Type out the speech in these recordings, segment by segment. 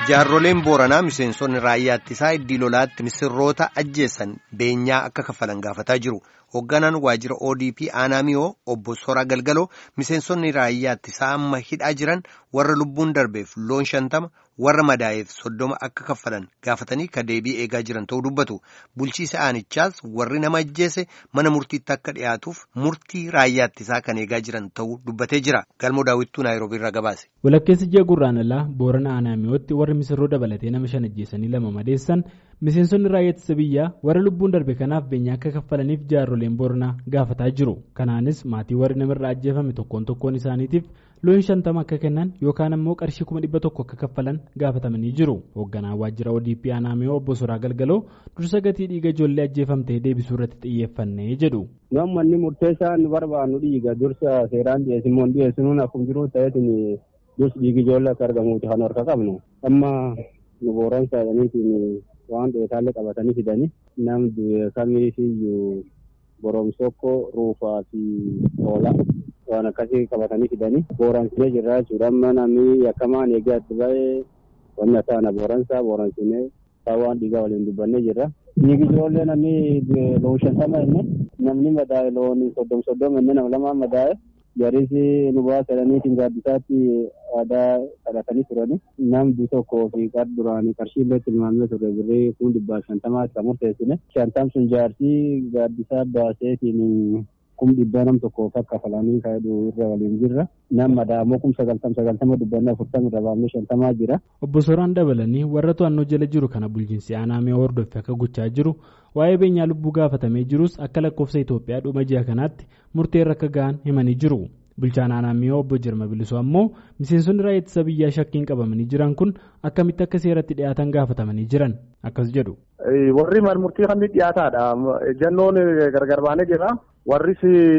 Jaarroleen Booranaa miseensonni raayyaa ittisaa iddii lolaatti misirroota ajjeessan beenyaa akka kaffalan gaafataa jiru. Hoogganaan waajjira ODP Anaamiyoo obbo Soraa Galgaloo miseensonni raayyaa ittisaa amma hidhaa jiran warra lubbuun darbeef loon shantama warra madaa'eef soddoma akka kaffalan gaafatanii ka deebii eegaa jiran ta'uu dubbatu. Bulchiisa aanichaas warri nama ajjeese mana murtiitti akka dhiyaatuuf murtii raayyaa ittisaa kan eegaa jiran ta'uu dubbatee jira. Galmoo daawwittuu Naayiroobii irraa gabaase. Walakkeessi ji'a gurraandhalaa Boorana Anaamiyootti warri misirroo dabalatee nama shan ajjeesanii lama madeessan miseensonni raayyaa ittisa biyyaa warra lubbuun darbe kanaaf beenyaa akka kaffalaniif jaarroleen Booranaa gaafataa jiru. Kanaanis maatii warri namarraa ajjeefame tokkoon tokkoon isaaniitiif loon shantama akka kennan yookaan ammoo qarshii kuma dhibba tokko akka kaffalan gaafatamanii jiru. Hoogganaan waajjira ODP Anaamiyoo obbo Soraa Galgaloo dursa gatii dhiiga ijoollee ajjeefamtee deebisuu irratti xiyyeeffannee jedhu. Namni murteessaa nu barbaannu dhiiga dursa seeraan dhiyeessimoo dhiyeessinuun akkuma jiru ta'eetiin dursi dhiigi ijoollee akka argamuuti kan harka qabnu. Amma nu booran saayaniitiin waan dheetaallee qabatanii fidanii namni kamiifiyyuu boromsokko ruufaa fi hoolaa waan akkasii qabatanii fidanii booransinee jirra jechuudha. Amma namni yakkamaan eegee itti ba'ee wanni akka ana booransaa booransinee waan dhiigaa waliin dubbannee jirra. Dhiigi ijoollee namni loon shantama inni namni madaa'e loon soddom soddom inni nama lamaan madaa'e jarisi nu baasadaniitiin gaaddisaatti aadaa kadhatanii turani namni tokkoo fi qar duraanii qarshii illee tilmaamee ture birrii kun dhibbaa shantamaatti kan murteessine shantam sun jaarsii gaaddisaa baaseetiin kum dhibbaa nam tokkoof akka kafalanii kaa'edhu irra waliin jirra nam madaamoo kum sagaltam sagaltama dubbanne afurtama irra baafnee shantamaa jira. Obbo Soraan dabalanii warra to'annoo jala jiru kana bulchiinsi Anaamee hordofee akka gochaa jiru waa'ee beenyaa lubbuu gaafatamee jirus akka lakkoofsa Itoophiyaa dhuma ji'a kanaatti murteerra akka ga'an himanii jiru. Bulchaan Anaamee obbo Jirma Bilisoo ammoo miseensonni raayyaa ittisa biyyaa shakkiin qabamanii jiran kun akkamitti akka seeratti dhiyaatan gaafatamanii jiran akkas jedhu. Warri murtii kan dhiyaataadha. Jannoon gargar baanee jira. Warris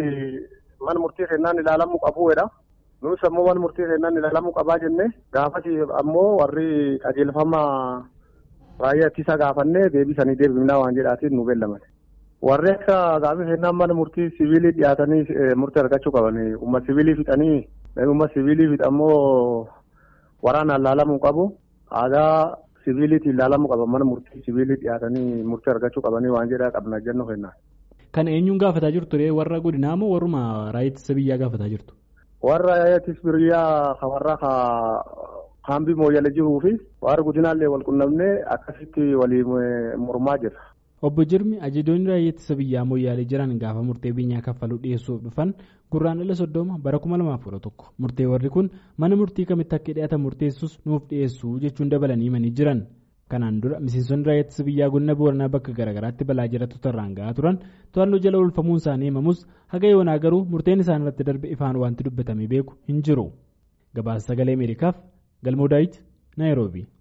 mana murtii kennaan ilaalamuu qabuudha. Nus ammoo mana murtii kennaan ilaalamuu qabaa jenne gaafas ammoo warri qajeelfama raayyaa ittisaa gaafannee deebisanii deebifnaa waan jedhaatiin nu beellaman. Warri akka gaafii kennaan mana murtii siviilii dhiyaatanii murtii argachuu qaban. Uumma siviilii fixanii uumma siviilii fixammoo waraanaan ilaalamuu qabu. Aadaa siviiliitiin ilaalamuu qaban mana murtii siviilii dhiyaatanii murtii argachuu qabanii waan jedhaa qabna jennuu kennaan. Kan eenyuun gaafataa jirtu warra godinaa moo warruma raayyaa ittisa biyyaa gaafataa jirtu? Warra raayyaa ittisa biyyaa warra kaambii mooyyala jiruu fi warra godinaallee wal qunnamnee akkasitti waliin mormaa jira. Obbo Jirmi ajajoonni raayyaa ittisa biyyaa mooyyaalee jiran gaafa murtee beenyaa kaffaluu dhiyeessuuf dhufan gurraandhala soddoma bara kuma lamaaf kudha tokko murtee warri kun mana murtii kamitti akka dhiyaatan murteessus nuuf dhiyeessu jechuun dabalanii himanii jiran. Kanaan dura miseensonni raayyaa ittisa biyyaa godina booranaa bakka garaagaraatti balaa jiraattota irraan gahaa turan to'annoo jala oolfamuun isaanii himamus haga yoonaa garuu murteen isaan irratti darbe ifaan wanti dubbatamee beeku hin jiru. Gabaasa sagalee Ameerikaaf Galmoo Daawit Naayiroobii.